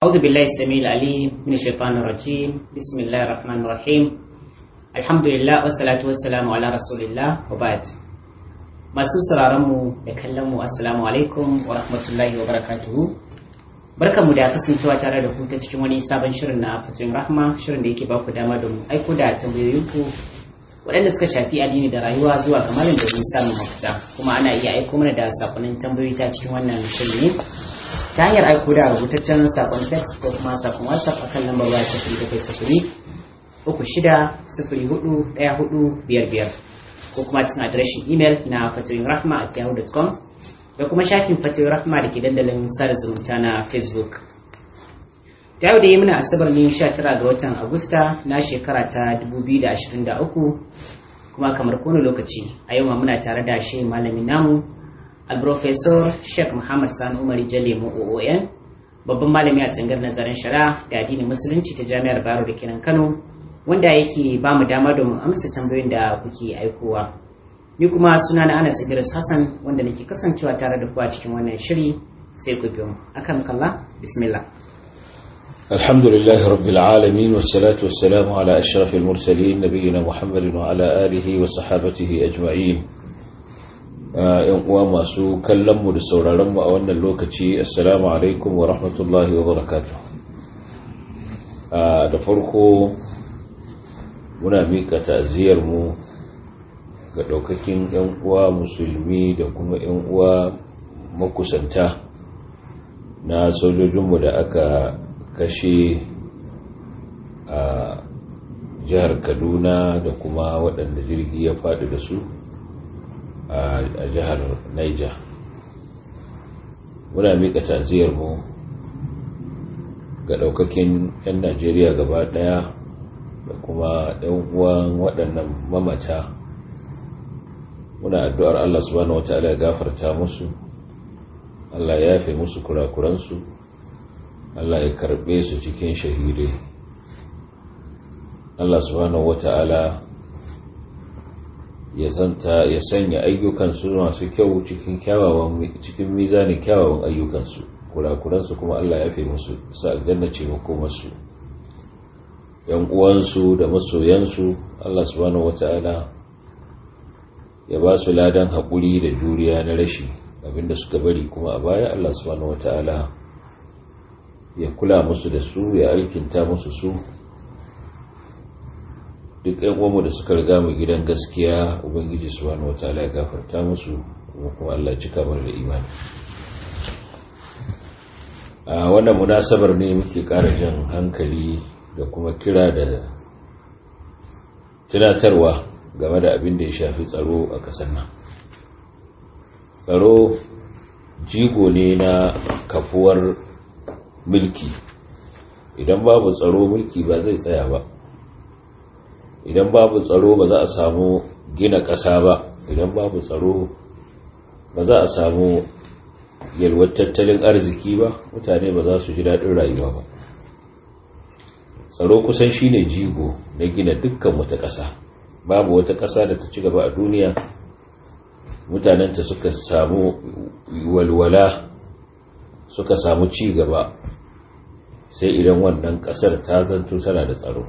أعوذ بالله السميع العليم من الشيطان الرجيم بسم الله الرحمن الرحيم الحمد لله والصلاة والسلام على رسول الله وبعد masu sauraronmu da kallonmu assalamu alaikum wa rahmatullahi wa barakatuhu barkanmu da kasancewa tare da ku ta cikin wani sabon shirin na fatoyin rahma shirin da yake ba ku dama da mu aiko da tambayoyinku waɗanda suka shafi addini da rayuwa zuwa ga malam domin samun mafita kuma ana iya aiko mana da sakonnin tambayoyi ta cikin wannan shirin ne ta hanyar aiko da rubutaccen sakon text ko kuma sakon whatsapp akan lambar waya sifiri bakwai sifiri uku shida sifiri hudu ɗaya hudu biyar biyar ko kuma cikin adireshin imel na fatoyin rahma at yahoo.com da kuma shafin fatoyin rahma da ke dandalin sada zumunta na facebook ta yau da yi muna asabar ne 19 ga watan agusta na shekara ta 2023 kuma kamar kowane lokaci a yau ma muna tare da shi malamin namu alprofesor sheikh muhammad sani umar jale oon babban malami a tsangar nazarin shari'a da addinin musulunci ta jami'ar bayero da kenan kano wanda yake ba mu dama domin amsa tambayoyin da kuke aikowa ni kuma suna na anas idris hassan wanda nake kasancewa tare da ku a cikin wannan shiri sai ku biyo akan kalla bismillah الحمد لله رب العالمين والصلاة والسلام على أشرف المرسلين نبينا محمد وعلى آله وصحابته أجمعين ‘yan uwa masu kallonmu da sauraronmu a wannan lokaci assalamu alaikum wa rahmatullahi wa barakatu da farko muna miƙa ta'aziyarmu ga ɗaukakin ‘yan uwa musulmi da kuma ‘yan uwa makusanta na sojojinmu da aka kashe a jihar kaduna da kuma waɗanda jirgi ya faɗi da su a jihar niger muna miƙa taziyarmu ga ɗaukakin 'yan najeriya gaba ɗaya da kuma 'yan uwan waɗannan mamata muna addu'ar allah subhanahu wata'ala ya gafarta musu allah ya yafe musu kurakuransu Allah ya karbe su cikin shahidai Allah subhanahu wata'ala ya santa ya sanya ayyukansu masu kyau cikin kyawawan cikin mizanin kyawawan ayyukansu kurakuransu kuma Allah ya fi musu sa aljanna ce makomarsu yan uwansu da masoyansu Allah subhanahu wata'ala ya ba su ladan haƙuri da juriya na rashi abinda suka bari kuma a baya Allah subhanahu wata'ala ya kula musu da su ya alkinta musu su duk yan uwanmu da suka riga mu gidan gaskiya ubangiji subhanahu wataala ya gafarta musu kuma kuma Allah cika mana da imani a wannan munasabar ne muke ƙara jan hankali da kuma kira da tunatarwa game da abin da ya shafi tsaro a ƙasar nan tsaro jigo ne na kafuwar mulki idan babu tsaro mulki ba zai tsaya ba idan babu tsaro ba za a samu gina ƙasa ba idan babu tsaro ba za a samu yalwar tattalin arziki ba mutane ba za su ji daɗin rayuwa ba tsaro kusan shine jigo na gina dukkan wata ƙasa babu wata ƙasa da ta ci gaba a duniya mutanenta suka samu walwala suka samu ci gaba sai idan wannan kasar ta zanto tana da tsaro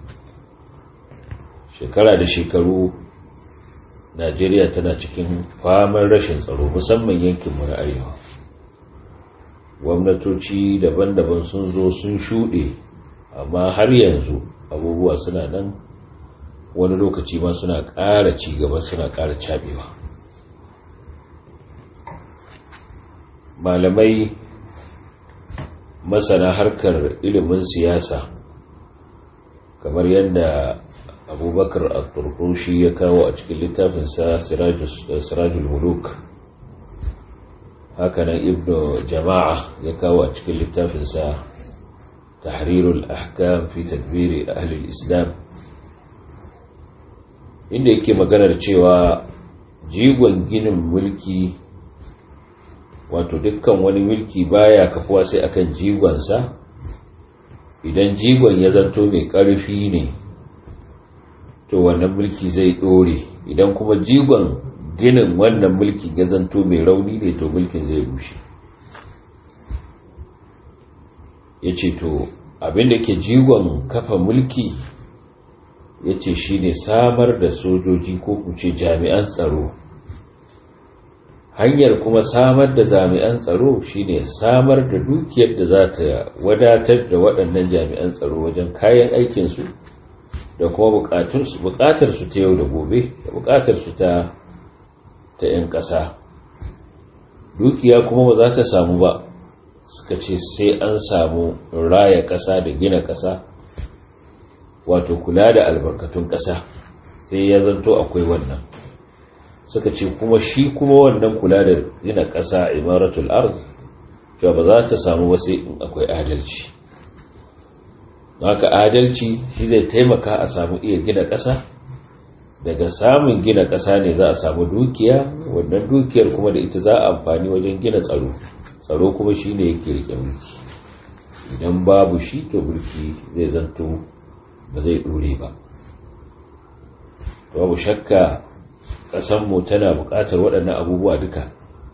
shekara da shekaru najeriya tana cikin famar rashin tsaro musamman yankinmu na arewa gwamnatoci daban-daban sun zo sun shuɗe amma har yanzu abubuwa suna nan wani lokaci ma suna ƙara cigaba suna ƙara cabewa malamai masana harkar ilimin siyasa kamar yadda abubakar al-turkushi ya kawo a cikin littafinsa sirajul muluk hakanan ibn jama'a ya kawo a cikin littafinsa tahrirul ahkam fi tadbiri ahli islam inda yake maganar cewa jigon ginin mulki wato dukkan wani mulki baya kafuwa sai akan jigonsa idan jigon ya zanto mai ƙarfi ne to wannan mulki zai ɗore idan kuma jigon ginin wannan mulki ya zanto mai rauni ne to mulkin zai rushe ya ce to abinda ke jigon kafa mulki ya ce shi ne samar da sojoji ko kuce jami'an tsaro hanyar kuma samar da jami'an tsaro shine samar da dukiyar da za ta wadatar da waɗannan jami'an tsaro wajen kayan aikinsu da kuma buƙatarsu ta yau da gobe da buƙatarsu ta ta 'yan ƙasa dukiya kuma ba za ta samu ba suka ce sai an samu raya ƙasa da gina ƙasa wato kula da albarkatun ƙasa sai ya zanto akwai wannan suka ce kuma shi kuma wannan kula da gina ƙasa imaratul arz cewa ba za ta samu ba sai in akwai adalci haka adalci shi zai taimaka a samu iya gina ƙasa daga samun gina ƙasa ne za a samu dukiya wannan dukiyar kuma da ita za a amfani wajen gina tsaro tsaro kuma shi ne yake rike mulki idan babu shi to mulki zai zanto ba zai ɗore ba babu shakka ƙasanmu tana buƙatar waɗannan abubuwa duka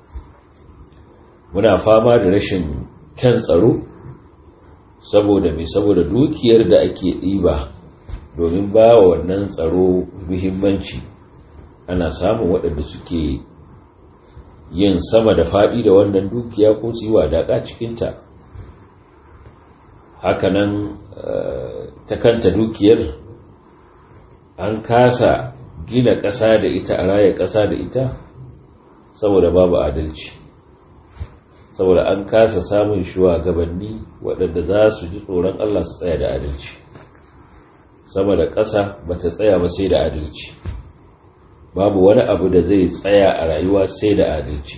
muna fama da rashin kyan tsaro saboda mai saboda dukiyar da ake ɗiba domin ba wa wannan tsaro muhimmanci ana samun waɗanda suke yin sama da faɗi da wannan dukiya ko su yi wadaƙa cikinta hakanan ta kanta dukiyar an kasa gina ƙasa da ita a raya ƙasa da ita saboda babu adalci saboda an kasa samun shugabanni waɗanda za su ji tsoron Allah su tsaya da adalci sama da ƙasa ba ta tsaya ba sai da adalci babu wani abu da zai tsaya a rayuwa sai da adalci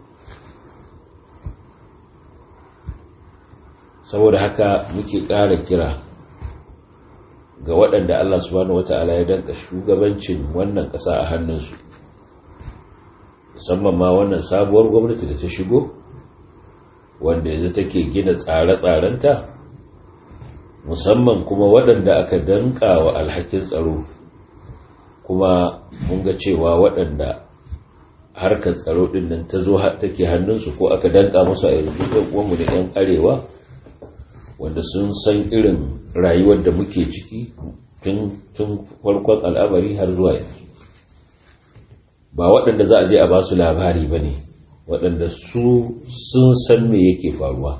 saboda haka muke ƙara kira ga waɗanda Allah subhanahu wata'ala ya danka shugabancin wannan ƙasa a hannunsu musamman ma wannan sabuwar gwamnati da ta shigo wanda yanzu take gina tsare-tsarenta musamman kuma waɗanda aka danka wa alhakin tsaro kuma mun ga cewa waɗanda harkar tsaro ɗin nan ta zo take hannunsu ko aka danka musu a yanzu ɗan uwanmu da 'yan arewa wanda sun san irin rayuwar da muke ciki tun farkon al'amari har zuwa yanzu ba waɗanda za a je a ba su labari ba ne waɗanda su sun san me yake faruwa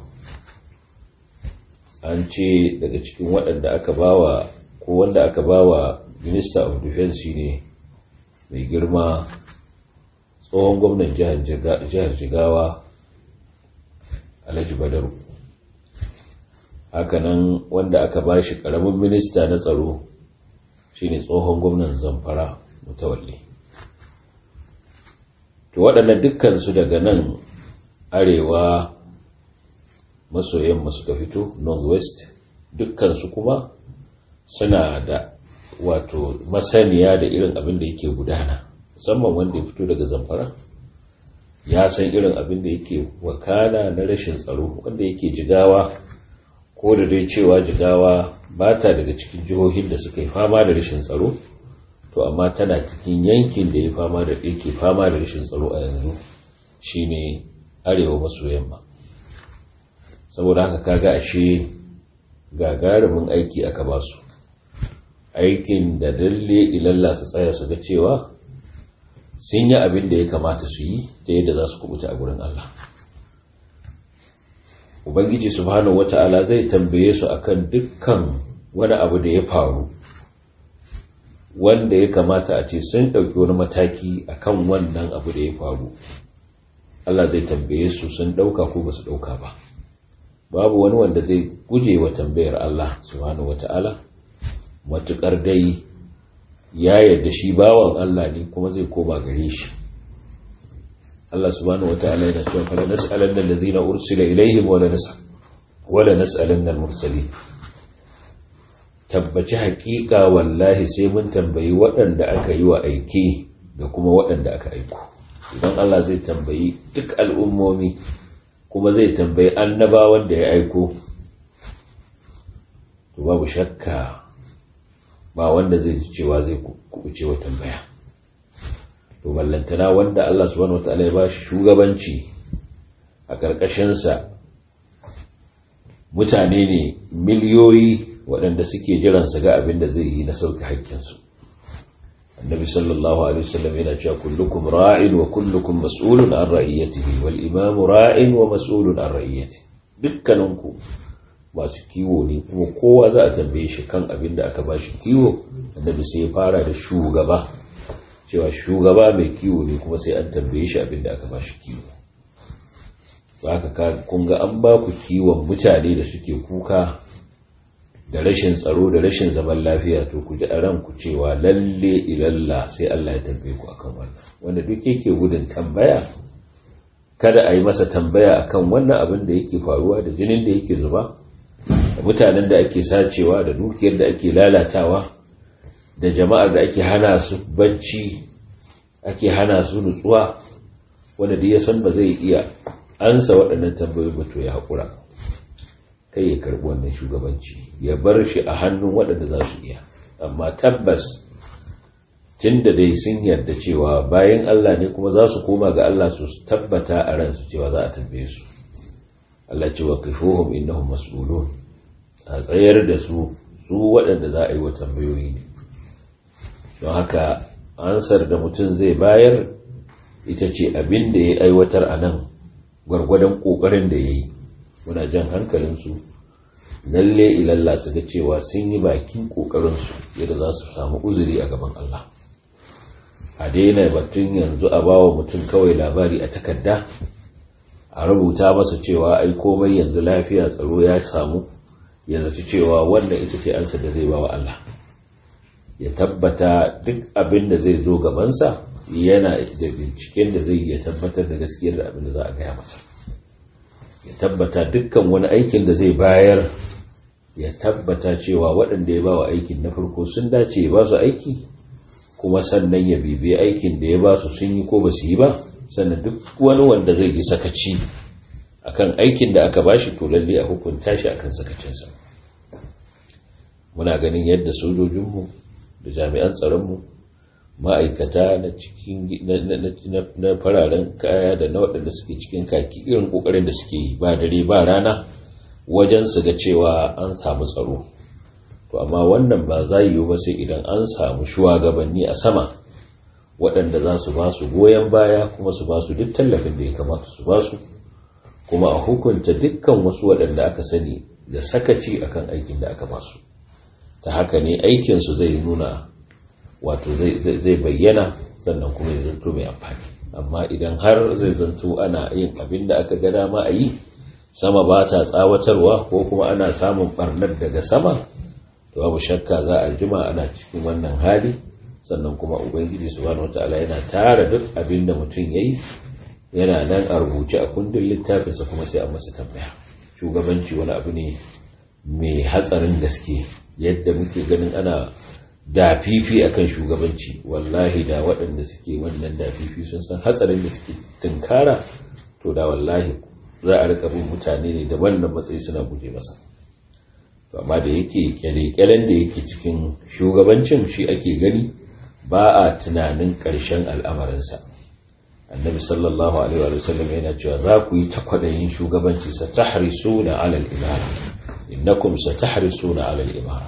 an ce daga cikin waɗanda aka bawa ko wanda aka bawa minister of defense ne mai girma tsohon gwamnan jihar jigawa alhaji badaru hakanan wanda aka ba shi ƙaramin minista na tsaro shine tsohon gwamnan zamfara mutawalli to waɗannan dukkansu daga nan arewa maso yamma suka fito northwest dukkansu kuma suna da wato masaniya da irin abin da yake gudana musamman wanda ya fito daga zamfara ya san irin abin da yake wakana na rashin tsaro wanda yake jigawa ko da dai cewa jigawa ba ta daga cikin jihohin da suka yi fama da rashin tsaro to amma tana cikin yankin da ya fama da yake fama da rashin tsaro a yanzu shine arewa maso yamma saboda haka kaga ashe gagarumin aiki aka ba su aikin da dalle ilalla su tsaya su ga cewa sun yi abin da ya kamata su yi ta yadda za su kubuta a gurin Allah ubangiji subhanahu wata'ala zai tambaye su akan dukkan wani abu da ya faru wanda ya kamata a ce sun ɗauki wani mataki akan wannan abu da ya faru Allah zai tambaye su sun ɗauka ko ba su ɗauka ba babu wani wanda zai guje wa tambayar Allah subhanahu wata'ala matuƙar dai ya yarda shi bawan Allah ne kuma zai koma gare shi Allah subhanahu wata'ala yana cewa fala nas'alanna allazina ursila ilaihim wala nas'al wala nas'alanna al-mursalin tabbaci haƙiƙa wallahi sai mun tambayi waɗanda aka yi wa aike da kuma waɗanda aka aiko idan Allah zai tambayi duk al'ummomi kuma zai tambayi annabawan da ya aiko to babu shakka ba wanda zai ji cewa zai kubuce wa tambaya to ballantana wanda Allah subhanahu wataala ya ba shi shugabanci a ƙarƙashinsa mutane ne miliyoyi waɗanda suke jiran su ga abin da zai yi na sauke haƙƙinsu annabi sallallahu alaihi wasallam yana cewa kullukum ra'in wa kullukum mas'ulun an ra'iyatihi wal imamu ra'in wa mas'ulun an ra'iyatihi dukkaninku masu kiwo ne kuma kowa za a tambaye shi kan abin da aka ba shi kiwo annabi sai ya fara da shugaba cewa shugaba mai kiwo ne kuma sai an tambaye shi abin da aka ba shi kiwo haka kun ga an ba ku kiwon mutane da suke kuka da rashin tsaro da rashin zaman lafiya to ku ji a ranku cewa lalle ilalla sai Allah ya tambaye ku akan wannan wanda duk yake gudun tambaya kada a yi masa tambaya akan wannan abin da yake faruwa da jinin da yake zuba da mutanen da ake sacewa da dukiyar da ake lalatawa da jama'ar da ake hana su bacci ake hana su nutsuwa wanda da ya san ba zai iya ansa waɗannan tambayoyi ba to ya haƙura kai ya karɓi wannan shugabanci ya bar shi a hannun waɗanda za su iya amma tabbas tun da dai sun yarda cewa bayan Allah ne kuma za su koma ga Allah su tabbata a ransu cewa za a tambaye su Allah ce wa kifuhum innahum mas'ulun a tsayar da su su waɗanda za a yi wa tambayoyi ne don haka ansar da mutum zai bayar ita ce abin da ya aiwatar a nan gwargwadon ƙoƙarin da ya yi muna jan hankalinsu lalle ilalla su ga cewa sun yi bakin ƙoƙarinsu yadda za su samu uzuri a gaban Allah a daina batun yanzu a bawa mutum kawai labari a takarda a rubuta masa cewa ai komai yanzu lafiya tsaro ya samu ya zaci cewa wannan ita ce ansa da zai bawa Allah ya tabbata duk abin da zai zo gabansa yana da binciken da zai iya tabbatar da gaskiyar da abin da za a gaya masa ya tabbata dukkan wani aikin da zai bayar ya tabbata cewa waɗanda ya bawa aikin na farko sun dace ya ba su aiki kuma sannan ya bibiya aikin da ya ba su sun yi ko ba su yi ba sannan duk wani wanda zai yi sakaci akan aikin da aka bashi to lalle a hukunta shi akan sakacinsa muna ganin yadda sojojinmu da jami'an tsaronmu ma'aikata na cikin na fararen kaya da na waɗanda suke cikin kaki irin ƙoƙarin da suke yi ba dare ba rana wajen su ga cewa an samu tsaro to amma wannan ba za yi ba sai idan an samu shugabanni a sama waɗanda za su ba su goyon baya kuma su ba su duk tallafin da ya kamata su ba su kuma a hukunta dukkan wasu waɗanda aka sani da sakaci akan aikin da aka ba su ta haka ne aikinsu zai nuna wato zai bayyana sannan kuma ya zanto mai amfani amma idan har zai zanto ana yin abin da aka ga dama a yi sama ba ta tsawatarwa ko kuma ana samun barnar daga sama to babu shakka za a jima ana cikin wannan hali sannan kuma ubangiji subhanahu wataala yana tara duk abin da mutum yayi yana nan a rubuce a kundin littafinsa kuma sai a masa tambaya shugabanci wani abu ne mai hatsarin gaske yadda muke ganin ana dafifi akan shugabanci wallahi da waɗanda suke wannan dafifi sun san hatsarin da suke tunkara to da wallahi za a rika bin mutane ne da wannan matsayi suna guje masa to amma da yake kyale-kyalen da yake cikin shugabancin shi ake gani ba a tunanin ƙarshen al'amarinsa annabi sallallahu alaihi wa sallam yana cewa za ku yi takwadayin shugabanci sa tahrisuna ala al-imara innakum satahrisuna ala al-imara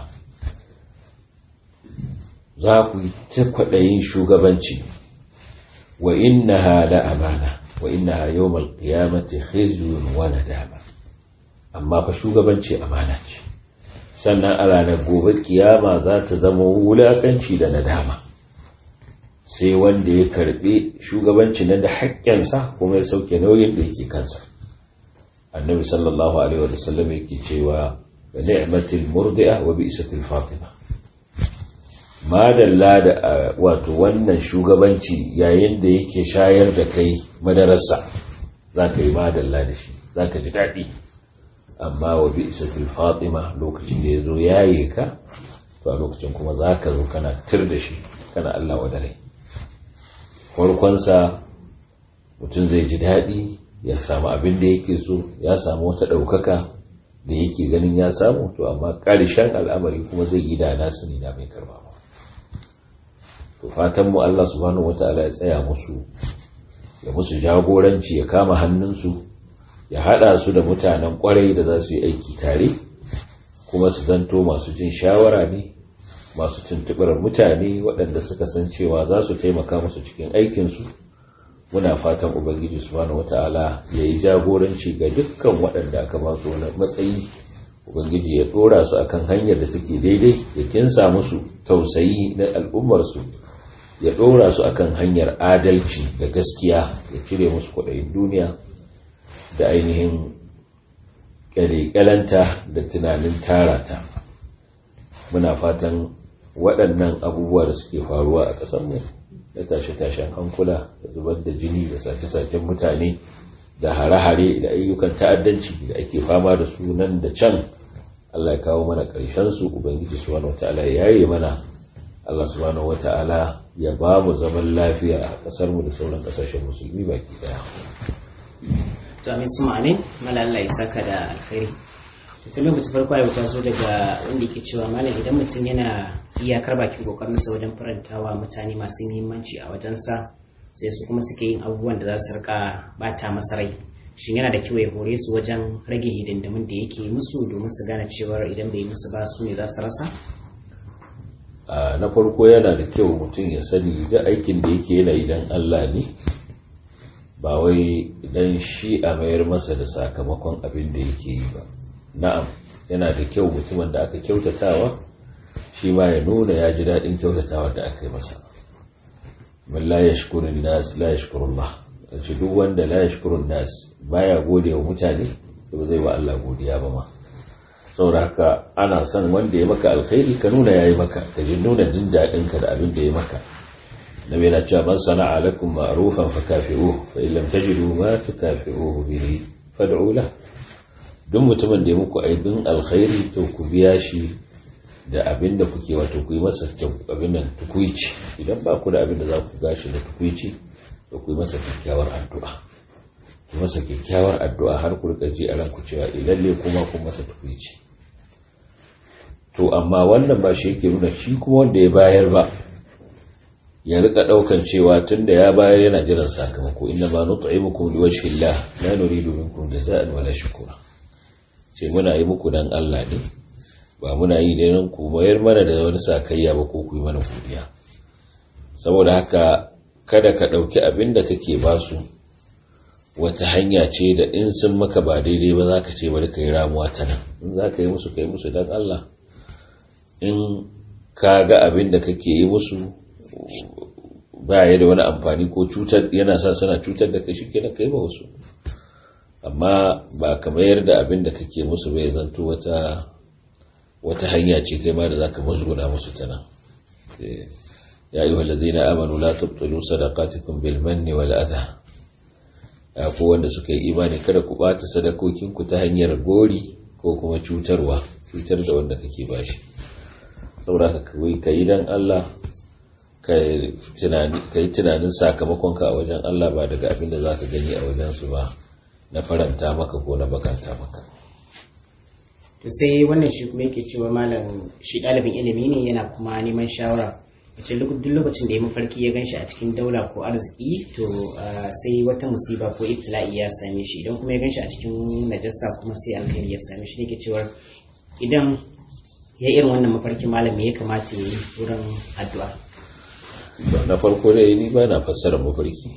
za ku yi takwadayin shugabanci wa innaha la amana wa innaha yawmal qiyamati khizyun wa nadama amma fa shugabanci amana ce sannan a ranar gobe kiyama za ta zama wulakanci da nadama sai wanda ya karbi shugabanci na da haƙƙinsa kuma ya sauke nauyin da yake kansa annabi sallallahu alaihi wa sallam yake cewa da ni'matil murdi'a wa bi'satil fatima madalla da wato wannan shugabanci yayin da yake shayar da kai madarasa zaka yi madalla da shi zaka ji daɗi amma wa bi'satil fatima lokacin da yazo yaye ka to a lokacin kuma zaka zo kana tir da shi kana Allah wa dare farkonsa mutum zai ji daɗi ya samu abin da yake so ya samu wata ɗaukaka da yake ganin ya samu to amma ƙarshen al'amari kuma zai yi da nasu ne na mai karba ba to fatan mu Allah subhanahu wata'ala ya tsaya musu ya musu jagoranci ya kama hannunsu ya haɗa su da mutanen ƙwarai da za su yi aiki tare kuma su zanto masu jin shawara ne masu tuntuɓar mutane waɗanda suka san cewa za su taimaka musu cikin aikinsu muna fatan ubangiji subhanahu wata'ala ya yi jagoranci ga dukkan waɗanda aka ba su wani matsayi ubangiji ya ɗora su akan hanyar da take daidai ya kinsa musu tausayi na al'ummarsu ya ɗora su akan hanyar adalci da gaskiya ya cire musu kwaɗayin duniya da ainihin ƙyalƙyalanta da tunanin tarata muna fatan waɗannan abubuwa da suke faruwa a ƙasarmu da tashe-tashen hankula da zubar da jini da sace-sacen mutane da hare-hare da ayyukan ta'addanci da ake fama da su nan da can Allah ya kawo mana ƙarshen su ubangiji subhanahu wata'ala ya yaye mana Allah subhanahu wata'ala ya ba mu zaman lafiya a ƙasar mu da sauran ƙasashen musulmi baki daya to amin su amin mala Allah ya saka da alkhairi mutum mutum farko ya ta zo daga wanda ke cewa malam idan mutum yana iyakar bakin kokarinsa wajen farantawa mutane masu muhimmanci a wajensa sai su kuma suke yin abubuwan da za su rika bata masa rai shin yana da kyau ya hore su wajen rage hidindimin da yake musu domin su gane cewar idan bai musu ba su ne za su rasa na farko yana da kyau mutum ya sani da aikin da yake yana idan Allah ne ba wai idan shi a mayar masa da sakamakon abin da yake yi ba na'am yana da kyau mutumin da aka kyautatawa shi ma ya nuna ya ji daɗin kyautatawa da aka yi masa man la yashkurun nas la yashkurun ba ce duk wanda la yashkurun nas baya gode wa mutane to zai wa Allah godiya ba ma saboda haka ana son wanda ya maka alkhairi ka nuna yayi maka ka ji nuna jin daɗin ka da abin da ya maka nabi yana cewa man sana'a lakum ma'rufan fakafi'uhu fa in lam tajidu ma tukafi'uhu bihi fad'u lahu duk mutumin da ya muku aibin alkhairi to ku biya shi da abin da kuke wato ku yi masa abin nan tukuici idan ba ku da abin da za ku gashi da tukuici to ku yi masa kyakkyawar addu'a ku masa kyakkyawar addu'a har ku rika ji a ranku cewa lalle kuma ku masa tukuici to amma wannan ba shi yake nuna shi kuma wanda ya bayar ba ya rika daukan cewa tunda ya bayar yana jiran sakamako inna ma nut'imukum liwajhi Allah la nuridu minkum jazaa'an wala shukura ce muna yi muku dan Allah ne ba muna yi ne nan ku mayar mana da wani sakayya ba ko ku yi mana godiya saboda haka kada ka ɗauki abin da kake ba su wata hanya ce da in sun maka ba daidai ba za ka ce bari ka yi ramuwa ta nan in za ka yi musu ka yi musu dan Allah in ka ga abin da kake yi musu ba ya da wani amfani ko cutar yana sa suna cutar da kai shi kenan kai ba wasu amma ba ka mayar da abin da kake musu bai zanto wata wata hanya ce kai ma da zaka mazguna musu ta nan ya ayyuha allazina amanu la tubtilu sadaqatikum bil manni wal adha ya ko wanda suka yi imani kada ku bata sadakokin ku ta hanyar gori ko kuma cutarwa cutar da wanda kake bashi saboda ka kai dan Allah ka yi tunanin sakamakonka a wajen Allah ba daga abin da za ka gani a wajensu ba na faranta maka ko na bakanta maka to sai wannan shi kuma yake cewa malam shi ɗalibin ilimi ne yana kuma neman shawara wace duk lokacin da ya mafarki ya ganshi a cikin daula ko arziki to sai wata musiba ko ibtila'i ya same shi idan kuma ya ganshi a cikin najasa kuma sai alkhairi ya same shi ne ke cewa idan ya irin wannan mafarki malam me ya kamata ya yi wurin addu'a na farko dai ni ba na fassara mafarki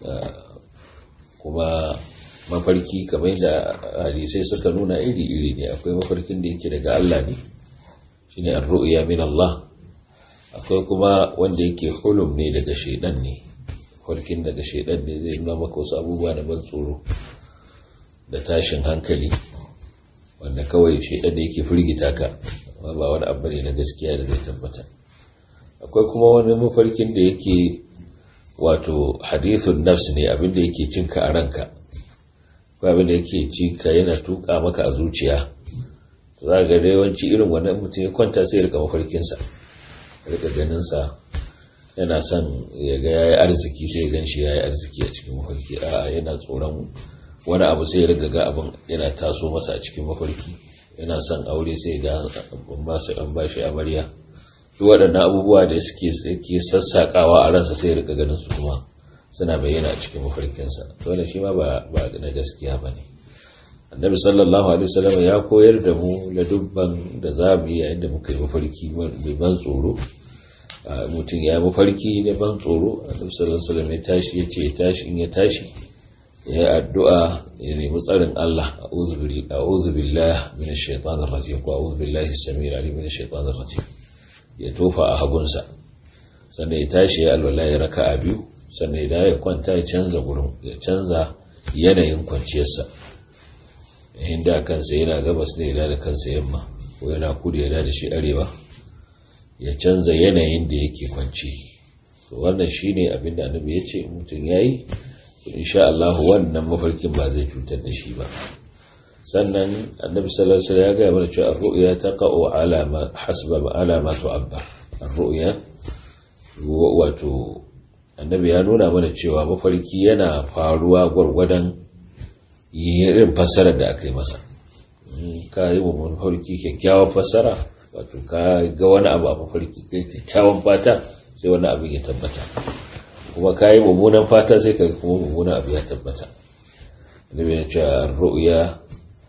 kuma mafarki kamar da hadisai suka nuna iri-iri ne akwai mafarkin da yake daga Allah ne shine ar-ru'ya min Allah akwai kuma wanda yake hulum ne daga shaidan ne farkin daga shaidan ne zai nuna maka wasu abubuwa da ban tsoro da tashin hankali wanda kawai shaidan da yake firgita ka ba wani abu ne na gaskiya da zai tabbata akwai kuma wani mafarkin da yake wato hadithun nafs ne abinda yake cinka a ranka ko abinda yake cinka yana tuka maka a zuciya za ga da yawanci irin wannan mutum ya kwanta sai ya rika mafarkinsa rika ganinsa yana son ya ga yayi arziki sai ya ganshi yayi arziki a cikin mafarki a yana tsoron wani abu sai ya riga ga abin yana taso masa a cikin mafarki yana son aure sai ga an ba shi amarya duk waɗannan abubuwa da suke suke sassaƙawa a ransa sai rika ganin su kuma suna bayyana a cikin mafarkinsa to wannan shi ma ba ba na gaskiya ba ne annabi sallallahu alaihi wasallam ya koyar da mu ladubban da za mu yi yayin da muka yi mafarki mai ban tsoro mutum ya mafarki na ban tsoro annabi sallallahu alaihi wasallam ya tashi ya ce ya tashi in ya tashi ya yi addu'a ya nemi tsarin Allah a'udhu billahi minash shaitanir rajim ko a'udhu billahi samir alim minash shaitanir rajim ya tofa a hagunsa sannan ya tashi ya alwala ya raka'a biyu sannan ya ya kwanta ya canza gurin ya canza yanayin kwanciyarsa inda kansa yana gabas ne yana da kansa yamma ko yana kudu yana da shi arewa ya canza yanayin da yake kwanci wannan shine abin da annabi ya ce mutum yayi insha Allah wannan mafarkin ba zai cutar da shi ba sannan annabi sallallahu alaihi wasallam ya ga mana cewa ar-ru'ya taqa'u ala ma hasba ala ma tu'abbar ar-ru'ya wato annabi ya nuna mana cewa mafarki yana faruwa gwargwadon irin fassarar da aka yi masa ka yi wa mafarki kyakkyawar fassara wato ka ga wani abu a mafarki kai kyakkyawan fata sai wani abin ya tabbata kuma ka yi mummunan fata sai ka kuma mummunan abu ya tabbata annabi ya ce ru'ya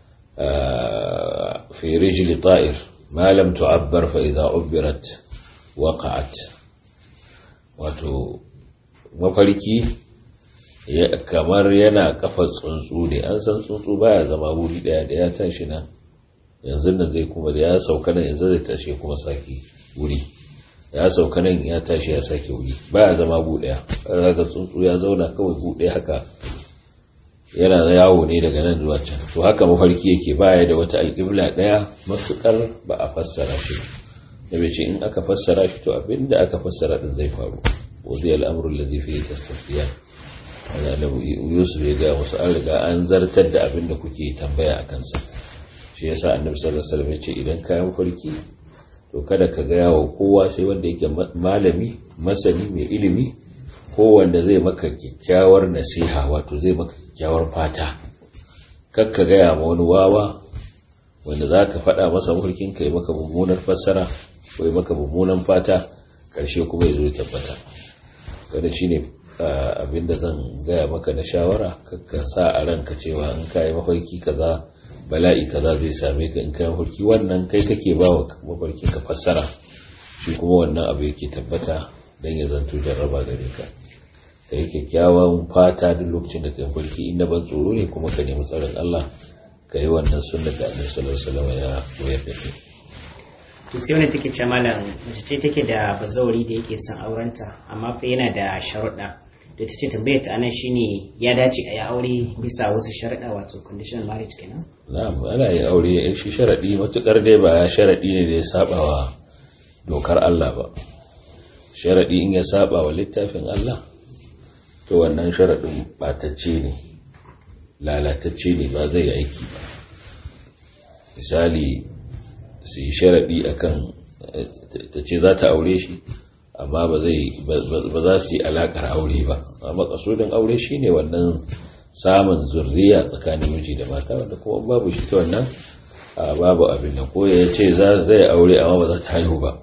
fi rijli ta'ir ma lam tu'abbar fa idza ubbirat waqa'at wato mafarki kamar yana kafa tsuntsu ne an san tsuntsu baya zama wuri daya da ya tashi nan yanzu nan zai kuma da ya sauka nan yanzu zai tashi kuma sake wuri ya sauka nan ya tashi ya sake wuri baya zama bu daya raga tsuntsu ya zauna kawai bu daya haka yana yawo ne daga nan zuwa can to haka mafarki yake baya da wata alƙibla daya matukar ba a fassara shi da bai ce in aka fassara shi to abinda aka fassara din zai faru وذي الأمر الذي فيه تستفتيان ana da yusuf ya gaya musu an riga an zartar da abin da kuke tambaya a kansa shi yasa annabi sallallahu alaihi wasallam ya ce idan ka mafarki to kada ka gaya wa kowa sai wanda yake malami masani mai ilimi ko wanda zai maka kyakkyawar nasiha wato zai maka kyakkyawar fata kar ka gaya ma wani wawa wanda za ka faɗa masa mafarkin ka yi maka mummunar fassara ko yi maka mummunan fata ƙarshe kuma ya zo ya tabbata kada shine abinda zan gaya maka na shawara ka sa a ranka cewa in ka yi mafarki kaza bala'i kaza zai same ka in ka yi mafarki wannan kai kake ba wa mafarki ka fassara shi kuma wannan abu yake tabbata don ya zanto jarraba gare ka ka yi kyakkyawan fata duk lokacin da ka yi mafarki inda ban tsoro ne kuma ka nemi tsarin Allah ka yi wannan sunnar da annabi sallallahu alaihi wasallam ya koyar da kai to sai wani take ce malam mace ce take da bazawari da yake son aurenta amma fa yana da sharuɗa da ta ce tambayar ta anan shine ya dace a yi aure bisa wasu sharuɗa wato conditional marriage kenan na'am ana yin aure in shi sharadi matukar dai ba sharadi ne da ya saba wa dokar Allah ba sharadi in ya saba wa littafin Allah to wannan sharadin batacce ne lalatacce ne ba zai yi aiki ba misali su yi sharaɗi a kan ta ce za ta aure shi amma ba za su yi alaƙar aure ba amma ƙasudin aure shi ne wannan samun zurriya tsakanin miji da mata wanda kuma babu shi ta wannan babu abin da ko ya ce za zai aure amma ba za ta haihu ba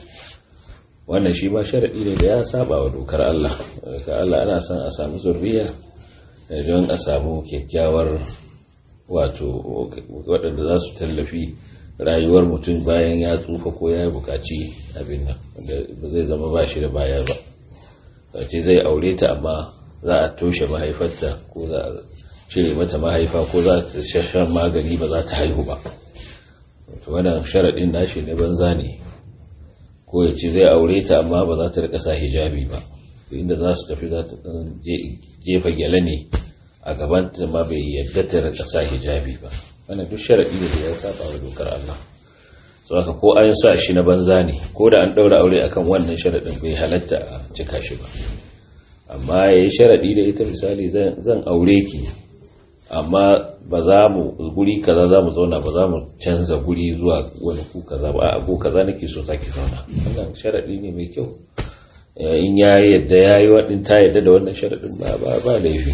wannan shi ma sharaɗi ne da ya saba wa dokar Allah ka Allah ana son a samu zurriya don a samu kyakkyawar wato waɗanda za su tallafi rayuwar mutum bayan ya tsufa ko ya bukaci abin nan ba zai zama ba shi da baya ba ce zai aure ta amma za a toshe mahaifarta ko za a cire mata mahaifa ko za ta shashan magani ba za ta haihu ba to wannan sharaɗin nashi na banza ne ko ya ce zai aure ta amma ba za ta rika sa hijabi ba inda za su tafi za ta jefa gyale ne a gabanta ma bai yadda ta rika sa hijabi ba wannan duk sharaɗi ne da ya saba wa dokar Allah so haka ko an sa shi na banza ne ko da an ɗaura aure akan wannan sharaɗin bai halatta a cika shi ba amma ya yi sharaɗi da ita misali zan aure ki amma ba za mu guri kaza za mu zauna ba za mu canza guri zuwa wani ku kaza ba a ko kaza nake so za ki zauna wannan sharaɗi ne mai kyau in ya yadda ya yi waɗin ta yadda da wannan sharaɗin ba ba laifi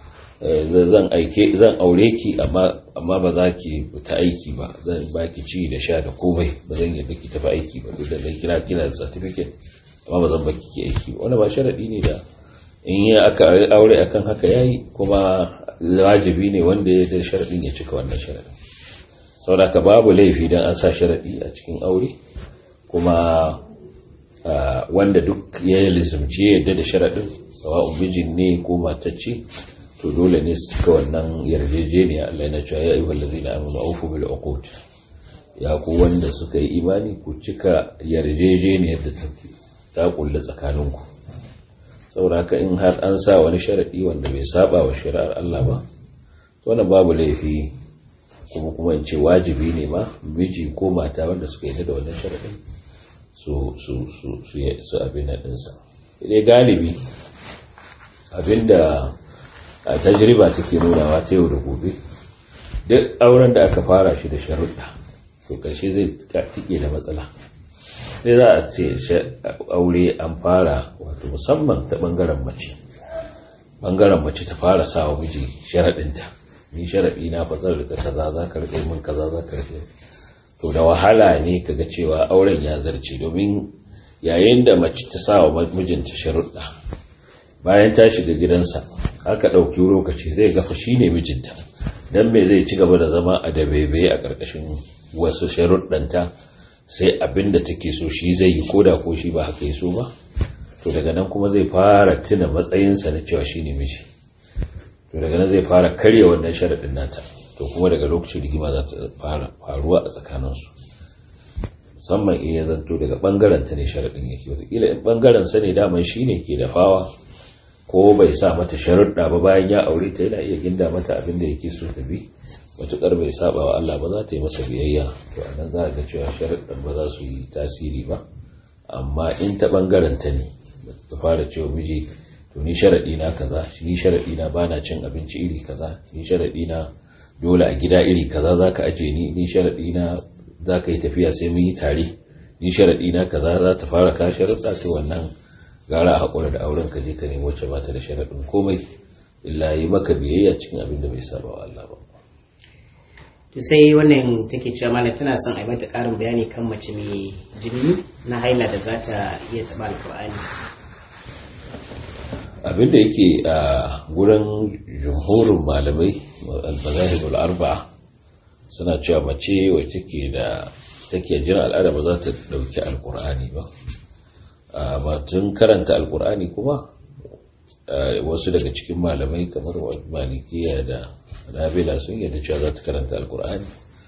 zan aike zan aure ki amma amma ba za ki ta aiki ba zan ba ki ci da sha da komai ba zan yadda ki tafi aiki ba duk da dan kira kina da certificate amma ba zan baki ki aiki ba wannan ba sharadi ne da in ya aka aure akan haka yayi kuma wajibi ne wanda ya da sharadin ya cika wannan sharadin saboda ka babu laifi dan an sa sharadi a cikin aure kuma wanda duk ya lizumci ya yadda da sharadin sawa'un mijin ne ko matacce to dole ne su cika wannan yarjejeniya Allah yana cewa ya ayyuhal ladzina amanu awfu bil uqud ya ku wanda suka yi imani ku cika yarjejeniyar da ta kulle tsakaninku saboda haka in har an sa wani sharadi wanda bai saba wa shari'ar Allah ba to wannan babu laifi kuma kuma in ce wajibi ne ma miji ko mata wanda suka yi da wannan sharadin su su su su su abin nan sa dai galibi abinda a tajriba take nunawa ta yau da gobe duk auren da aka fara shi da sharuɗa to ƙarshe zai tike da matsala sai za a ce aure an fara wato musamman ta ɓangaren mace ɓangaren mace ta fara sa wa miji sharaɗinta ni sharaɗi na fatsar da kaza za ka rike min kaza za ka rike to da wahala ne kaga cewa auren ya zarce domin yayin da mace ta sa wa mijinta sharuɗa bayan ta shiga gidansa aka ɗauki lokaci zai gafa shi ne mijinta don me zai ci gaba da zama a dabebe a ƙarƙashin wasu sharuɗanta sai abin da take so shi zai yi koda ko shi ba haka yi so ba to daga nan kuma zai fara tuna matsayinsa na cewa shi ne miji to daga nan zai fara karya wannan sharaɗin nata to kuma daga lokacin rigima za ta fara faruwa a tsakaninsu musamman in ya zanto daga ɓangaren ta ne sharaɗin yake wataƙila in ɓangaren sa ne daman shi ne ke da fawa ko bai sa mata sharuɗa ba bayan ya aure ta yana iya ginda mata abin da yake so ta bi matuƙar bai saba wa Allah ba za ta yi masa biyayya to a nan za a ga cewa sharuɗan ba za su yi tasiri ba amma in ta ɓangaren ta ne ta fara cewa miji to ni sharaɗi na kaza ni sharaɗi na ba na cin abinci iri kaza ni sharaɗi na dole a gida iri kaza za ka aje ni ni sharaɗi na za ka yi tafiya sai mun yi tare ni sharaɗi na kaza za ta fara ka sharuɗa to wannan gara a haƙura da auren ka je ka nemi wacce ba ta da sharaɗin komai illa yi maka biyayya cikin abin da bai saba wa Allah ba. To sai wannan take cewa malam tana son a yi mata ƙarin bayani kan mace mai jini na haila da za ta iya taɓa alƙur'ani. Abin da yake a gurin jumhurin malamai al-mazahib al-arba'a suna cewa mace wacce take da take jin al'ada ba za ta ɗauki alƙur'ani ba. batun karanta alkur'ani kuma wasu daga cikin malamai kamar malikiya da nabila sun yadda cewa za ta karanta alkur'ani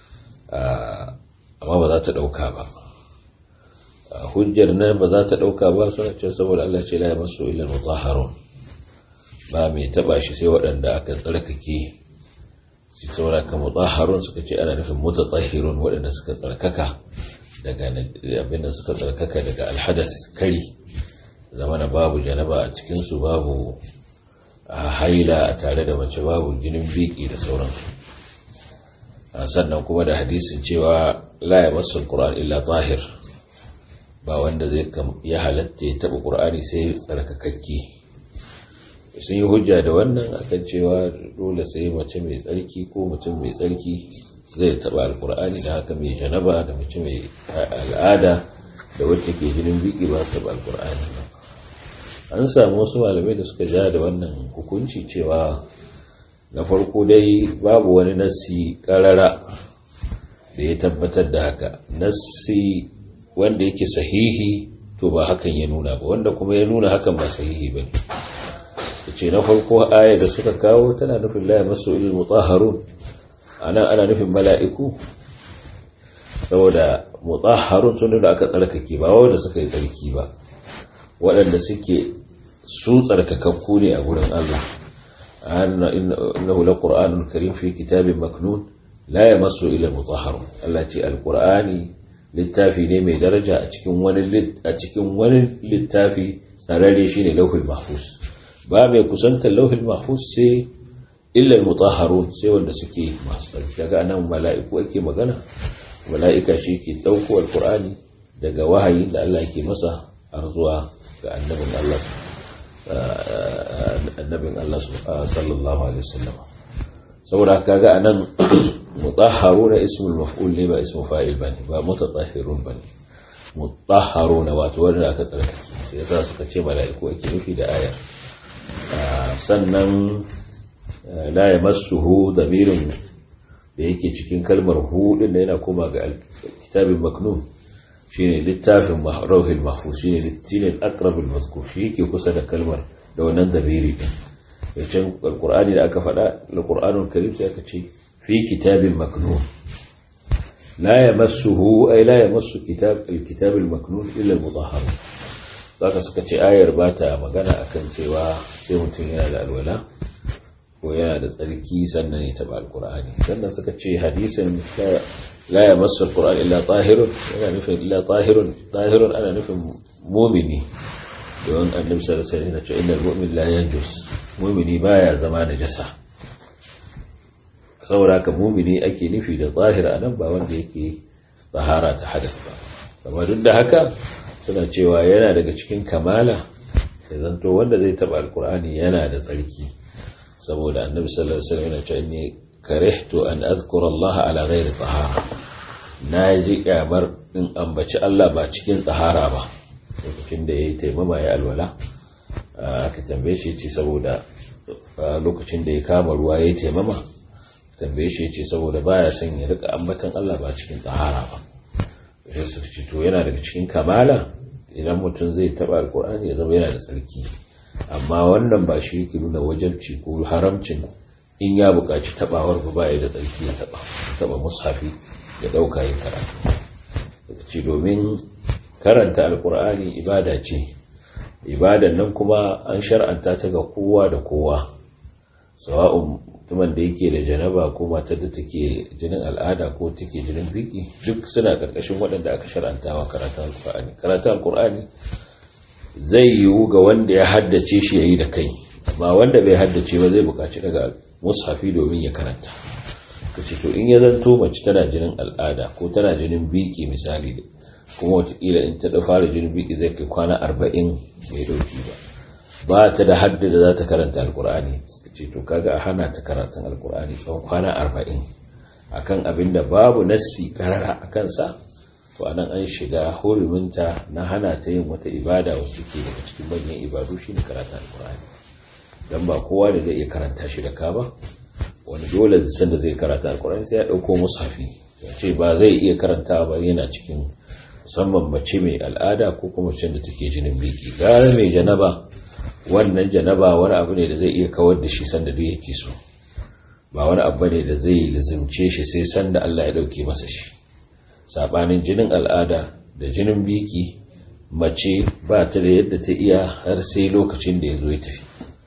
amma ba za ta ɗauka ba hujjar nan ba za ta ɗauka ba suna ce saboda Allah ce laye masu ilal mutaharun ba mai taba shi sai waɗanda aka tsarkake su saboda ka mutaharun suka ce ana nufin mutatahirun waɗanda suka tsarkaka daga abin da suka tsarkaka daga alhadas kari zamana babu janaba a cikinsu babu haila a tare da mace babu jinin biki da sauransu sannan kuma da hadisin cewa la ya masu ƙura'an illa tahir ba wanda zai ya halatta ya taɓa ƙura'ani sai tsarkakakke sun yi hujja da wannan akan cewa dole sai mace mai tsarki ko mutum mai tsarki zai taba alkur'ani da haka mai janaba da mace mai al'ada da wacce ke jinin biki ba su taba alkur'ani ba an samu wasu malamai da suka ja da wannan hukunci cewa na farko dai babu wani nassi karara da ya tabbatar da haka nassi wanda yake sahihi to ba hakan ya nuna ba wanda kuma ya nuna hakan ba sahihi ba ne ce na farko aya da suka kawo tana nufin la masu ilil mutahharun ana ana nufin mala'iku saboda mutahharun sun da aka tsarkake ba wanda suka yi tsarki ba waɗanda suke su tsarkakakku ne a gurin Allah innahu laqur'anun karim fi kitabin maknun la yamassu ila mutahharun Allah ce alqur'ani littafi ne mai daraja a cikin wani a cikin wani littafi tsararre shine lauhul mahfuz ba mai kusantar lauhul mahfuz sai illal mutahharun sai wanda suke masu tsarki daga nan mala'iku ake magana mala'ika shi ke dauko alqur'ani daga wahayi da Allah yake masa har zuwa ga annabin Allah annabin Allah sallallahu alaihi wasallam saboda kaga anan mutahharuna ismul maf'ul ne ba ismu fa'il bane ba mutatahhirun bane mutahharuna wato wanda aka tsarkake sai yasa suka ce mala'iku ake nufi da ayar sannan la yamassuhu damirin da yake cikin kalmar hu din da yana koma ga kitabin maknun shine littafin rauhil mahfuz shine littafin aqrabul mazkur shi yake kusa da kalmar da wannan damiri din yancin alqur'ani da aka faɗa alqur'anul karim sai aka ce fi kitabin maknun la yamassuhu ay la yamassu kitab alkitab almaknun illa almudahhar zaka suka ce ayar ba ta magana akan cewa sai mutum yana da alwala ko yana da tsarki sannan ya taba alkur'ani sannan suka ce hadisin la ya masu alkur'an illa tahirun yana nufin illa tahirun tahirun ana nufin mumini don annabi sallallahu alaihi wasallam ce innal mu'min la yanjus mumini baya zama najasa saboda haka mumini ake nufi da zahir anan ba wanda yake tahara ta hadath ba amma duk da haka suna cewa yana daga cikin kamala ya zanto wanda zai taba alkur'ani yana da tsarki saboda annabi sallallahu alaihi wasallam yana cewa inni karihtu an azkura Allah ala ghairi tahara na ji kyamar in ambaci Allah ba cikin tsahara ba lokacin da yayi taimama ya alwala aka tambaye shi ce saboda lokacin da ya kama ruwa yayi taimama tambaye shi ce saboda baya son ya rika ambatan Allah ba cikin tsahara ba sai su ce to yana daga cikin kamala idan mutum zai taba alkur'ani ya zama yana da tsarki amma wannan ba shi yake nuna wajabci ko haramcin in ya buƙaci tabawar ba ba da tsarki ya taba taba mushafi ya ɗauka yin karatu ce domin karanta alkur'ani ibada ce ibadan nan kuma an shar'anta ta ga kowa da kowa sawa'un mutumin da yake da janaba ko matar da take jinin al'ada ko take jinin biki duk suna karkashin waɗanda aka shar'anta wa karatun alkur'ani karatun alkur'ani zai yiwu ga wanda ya haddace shi yayi da kai amma wanda bai haddace ba zai buƙaci daga mushafi domin ya karanta kace to in ya zanto mace tana jinin al'ada ko tana jinin biki misali kuma watakila in ta fara jinin biki zai kai kwana arba'in bai dauki ba ba ta da hadda da za ta karanta alkur'ani ce to kaga a hana ta karatun alkur'ani tsawon kwana arba'in akan abin da babu nassi karara a kansa to anan an shiga huruminta na hana ta yin wata ibada wacce ke daga cikin manyan ibadu shi ne karatun alkur'ani don ba kowa da zai iya karanta shi da ka ba wani dole sanda zai karata alkur'ani sai ya ɗauko mushafi ya ce ba zai iya karanta ba yana cikin musamman mace mai al'ada ko kuma mace da take jinin biki gara mai janaba wannan janaba wani abu ne da zai iya kawar da shi sanda duk yake so ba wani abu ne da zai lazimce shi sai sanda Allah ya dauke masa shi sabanin jinin al'ada da jinin biki mace ba ta da yadda ta iya har sai lokacin da ya zo ya tafi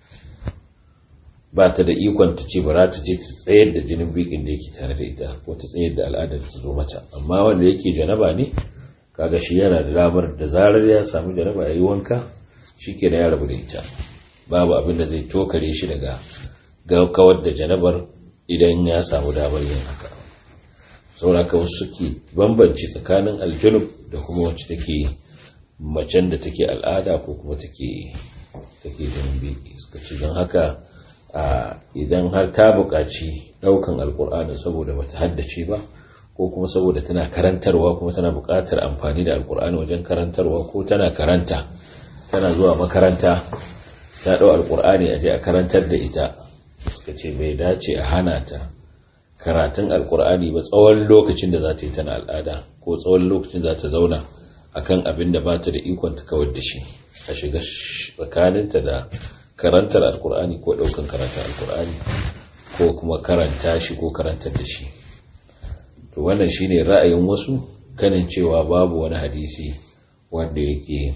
ba ta da ikon ta ce bara ta je ta tsayar da jinin bikin da yake tare da ita ko ta tsayar da al'adar ta zo mata amma wanda yake janaba ne kaga shi yana da damar da zarar ya samu janaba ya yi wanka shi ke ya rabu da ita babu abin da zai tokare shi daga kawar da janabar idan ya samu damar yin haka sauraka wasu suke bambanci tsakanin aljunub da kuma wacce take macen da take al'ada ko kuma take take jinin biki suka ce don haka idan har ta buƙaci ɗaukan alƙur'ani saboda bata haddace ba ko kuma saboda tana karantarwa kuma tana buƙatar amfani da alƙur'ani wajen karantarwa ko tana karanta tana zuwa makaranta ta ɗau alƙur'ani a je a karantar da ita suka ce bai dace a hana ta karatun alƙur'ani ba tsawon lokacin da za ta yi tana al'ada ko tsawon lokacin za ta zauna akan abin da ba ta da ikon ta kawar da shi a shiga tsakaninta da karantar alƙur'ani ko ɗaukan karantar alƙur'ani ko kuma karanta shi ko karantar da shi to wannan shine ra'ayin wasu kanin cewa babu wani hadisi wanda yake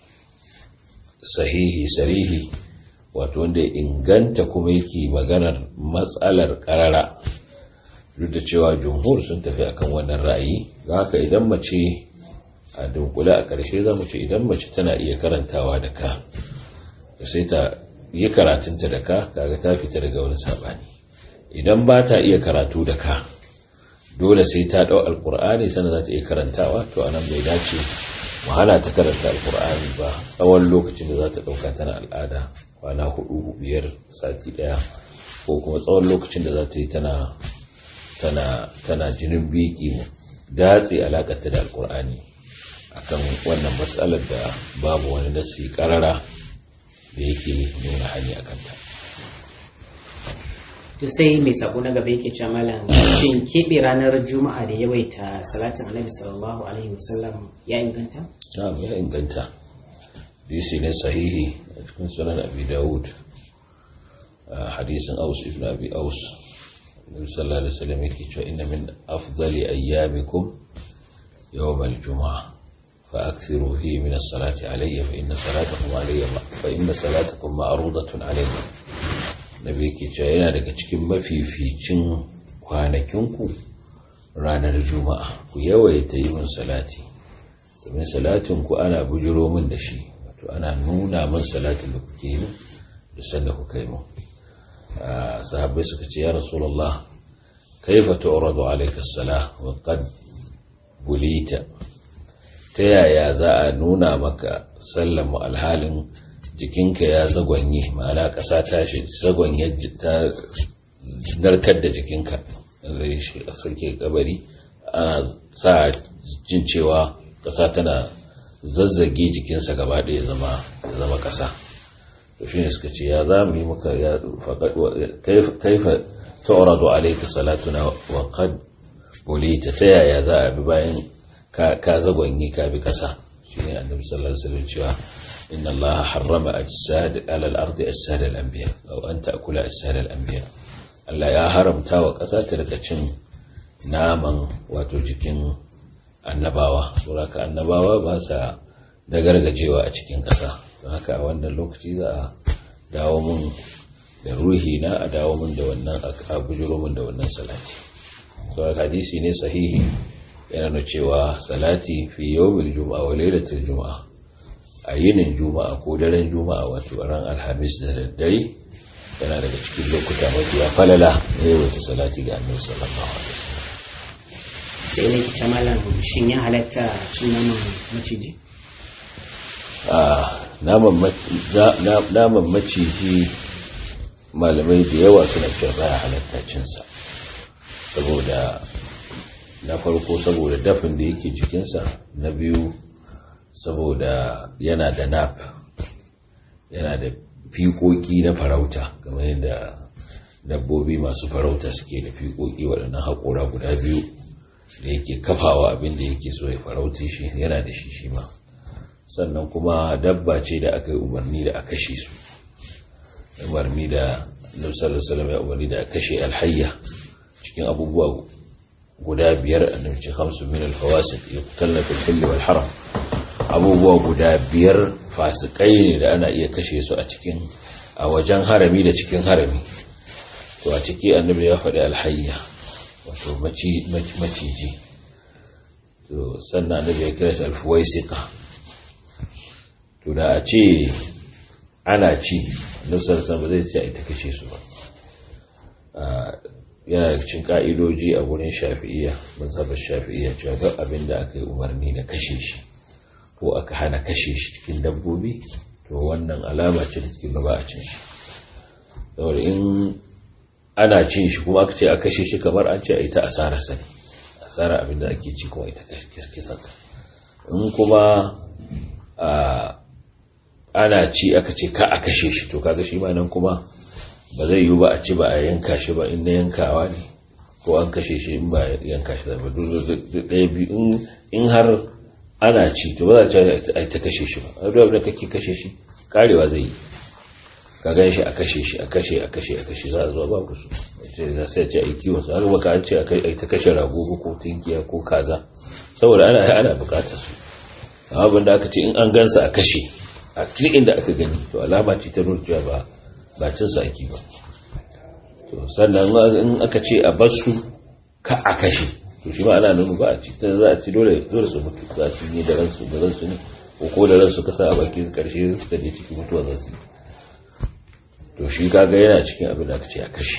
sahihi sarihi wato wanda ya inganta kuma yake maganar matsalar karara duk da cewa jumhur sun tafi akan wannan ra'ayi ga haka idan mace a dunkule a ƙarshe za mu ce idan mace tana iya karantawa da ka sai ta yi karatunta da ka kaga ta fita daga wani saɓani idan ba ta iya karatu da ka dole sai ta ɗau alƙur'ani sannan za ta iya karantawa to anan bai dace wahala ta karanta alkur'ani ba tsawon lokacin da za ta ɗauka tana al'ada kwana hudu biyar sati ɗaya ko kuma tsawon lokacin da za ta yi tana tana tana jinin biki datse alakarta da alkur'ani akan wannan matsalar da babu wani nasi karara da yake nuna hanya a kanta to sai mai sako na gaba yake cewa malam shin keɓe ranar juma'a da yawaita salatin annabi sallallahu alaihi wasallam ya inganta na'am ya inganta hadisi ne sahihi a cikin sunan abi dawud hadisin aus ibn abi aus nabi sallallahu alaihi wasallam yake cewa inna min afdali ayyamikum yawm al-jum'ah فأكثروا فيه من الصلاة علي فإن صلاتكم علي فإن صلاتكم معروضة علي nabi ke cewa yana daga cikin mafificin kwanakinku ranar juma'a ku yawaita yi min salati domin salatin ku ana bujiro min da shi wato ana nuna min salatin da kuke yi da sanda kuka yi min sahabbai suka ce ya rasulullah kaifa tu'radu alayka as-salah wa qad bulita ta yaya za a nuna maka sallama alhalin jikinka ya zagwanye ma'ana ƙasa ta shi zagwanye ta narkar da jikinka zai shi a sauke kabari ana sa jin cewa ƙasa tana zazzage jikinsa gaba ɗaya zama ƙasa to shi ne suka ce ya za mu yi maka ya kaifa ta'uradu alaika salatuna wa qad bulita ta yaya za a bi bayan ka zagwanye ka bi ƙasa shine annabi sallallahu alaihi wasallam cewa إن الله حرم أجساد على الأرض أجساد الأنبياء أو أن تأكل أجساد الأنبياء Allah ya haramta wa ƙasa ta daga cin naman wato jikin annabawa saboda annabawa ba sa da gargajewa a cikin ƙasa don haka a wannan lokaci za a dawo mun da ruhi na a dawo mun da wannan a bujiro mun da wannan salati saboda hadisi ne sahihi yana nuna cewa salati fi yawmil juma'a wa lailatul juma'a a yinin juma'a ko daren juma'a wato ran alhamis da daddare yana daga cikin lokuta mafiya falala na yawaita salati ga annabi sallallahu alaihi wasallam sai ne ta malam shin ya halatta cin naman maciji a naman maciji malamai da yawa suna cewa baya halatta cinsa saboda na farko saboda dafin da yake cikinsa na biyu saboda yana da nap yana da fiƙoƙi na farauta kamar yadda dabbobi masu farauta suke da fiƙoƙi waɗannan haƙora guda biyu da yake kafawa abin da yake so ya farauti shi yana da shi shi ma sannan kuma dabba ce da aka yi umarni da a kashe su umarni da nusar salam ya umarni da a kashe alhayya cikin abubuwa guda biyar annabi ce hamsin min alfawasid yuqtalna fil hilli wal haram abubuwa guda biyar fasikai ne da ana iya kashe su a cikin a wajen harami da cikin harami to a ciki annabi ya faɗi alhayya wato maciji to sannan annabi ya kira shi alfuwaisika to da a ce ana ci annabi sallallahu ba zai ce a ita kashe su ba yana da cikin ka'idoji a gurin shafi'iyya mazhabar shafi'iyya cewa duk abin da aka yi umarni na kashe shi ko aka hana kashe shi cikin dabbobi to wannan alama ce da cikin ba a cin shi saboda in ana cin shi kuma aka ce a kashe shi kamar an ce a ita asarar sa ne asarar abin da ake ci kuma ita kisan in kuma ana ci aka ce ka a kashe shi to kaga shi ma nan kuma ba zai yiwu ba a ci ba a yanka shi ba in na yankawa ne ko an kashe shi in ba yanka shi ba ɗaya biyu in har ana ci to ba za a ta kashe shi ba a duk da kake kashe shi karewa zai yi ka gan shi a kashe shi a kashe a kashe a kashe za a zuwa babu su ce za sai ce a yi kiwon su har baka an ce a ta kashe rago ko tinkiya ko kaza saboda ana ana bukatar su amma abin da aka ce in an gansa a kashe a duk inda aka gani to alama ce ta nuna cewa ba ba cin sa ake ba to sannan in aka ce a bar su ka a kashe to shi ma ana nuna ba a ci ta za a ci dole dole su mutu za a ci ne da ransu da ransu ne ko ko da ransu ka sa a bakin karshe suka je cikin mutuwa za su yi to shi kaga yana cikin abin da aka ce a kashe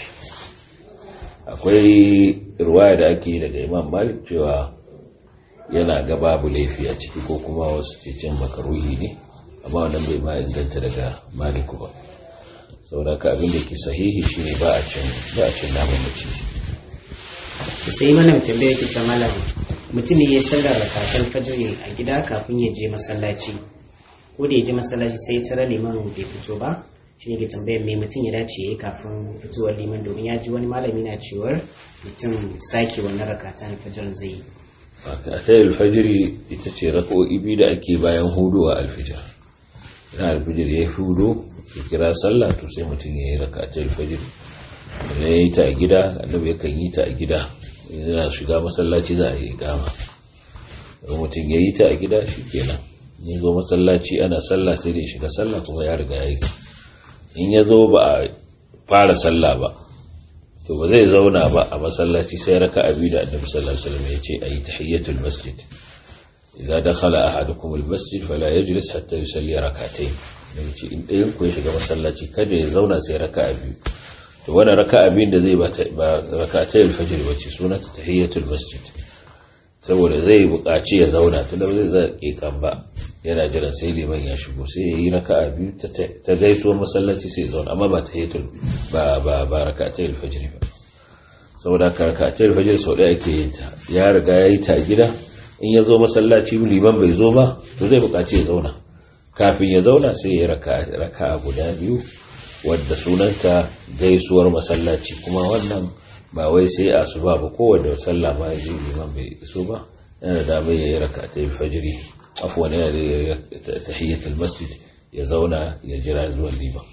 akwai ruwaya da ake daga imam malik cewa yana ga babu laifi a ciki ko kuma wasu cecin makaruhi ne amma wannan bai ma inganta daga maliku ba saboda ka abin da ke sahihi shine ba a cin ba a cin naman maciji sai mana tambaya yake ta malam mutum ne ya sallar rakatan fajr a gida kafin ya je masallaci ko da ya je masallaci sai tara liman bai fito ba shi ne ke tambayar me mutum ya dace ya yi kafin fitowar liman domin ya ji wani malami na cewar mutum sake wannan rakata na fajar zai yi rakatai alfajiri ita ce raka'o'i biyu da ake bayan hudu a alfijir idan alfijir ya hudu ya kira sallah to sai mutum ya yi rakatai alfajiri idan ya yi ta a gida annabi yakan yi ta a gida yana shiga masallaci za a yi gama idan mutum ya yi ta a gida shi kenan ya zo masallaci ana sallah sai da ya shiga sallah kuma ya riga ya yi in ya zo ba a fara sallah ba to ba zai zauna ba a masallaci sai raka abi da annabi sallallahu alaihi wasallam ya ce ayi tahiyatul masjid idza dakhala ahadukum al masjid fala yajlis hatta yusalli rak'atayn dan ce in ɗayan ku ya shiga masallaci kada ya zauna sai raka biyu to wannan raka abin da zai ba rak'atay al fajr bace sunanta tahiyatul masjid saboda zai buƙaci ya zauna tunda ba zai zai kan ba yana jiran sai liman ya shigo sai ya yi raka'a biyu ta gaisuwar masallaci sai zauna amma ba ta hitul ba ba ba raka'atai alfajr ba saboda ka raka'atai alfajr sau ɗaya ake yin ta ya riga ya yi ta gida in ya zo masallaci liman bai zo ba to zai buƙaci ya zauna kafin ya zauna sai ya yi raka'a guda biyu wadda sunanta gaisuwar masallaci kuma wannan ba wai sai a su ba ba kowanne sallah ma ya ji liman bai iso ba yana da damar ya yi raka'atai alfajr afuwan yana da tahiyyatul masjid ya zauna ya jira zuwan liman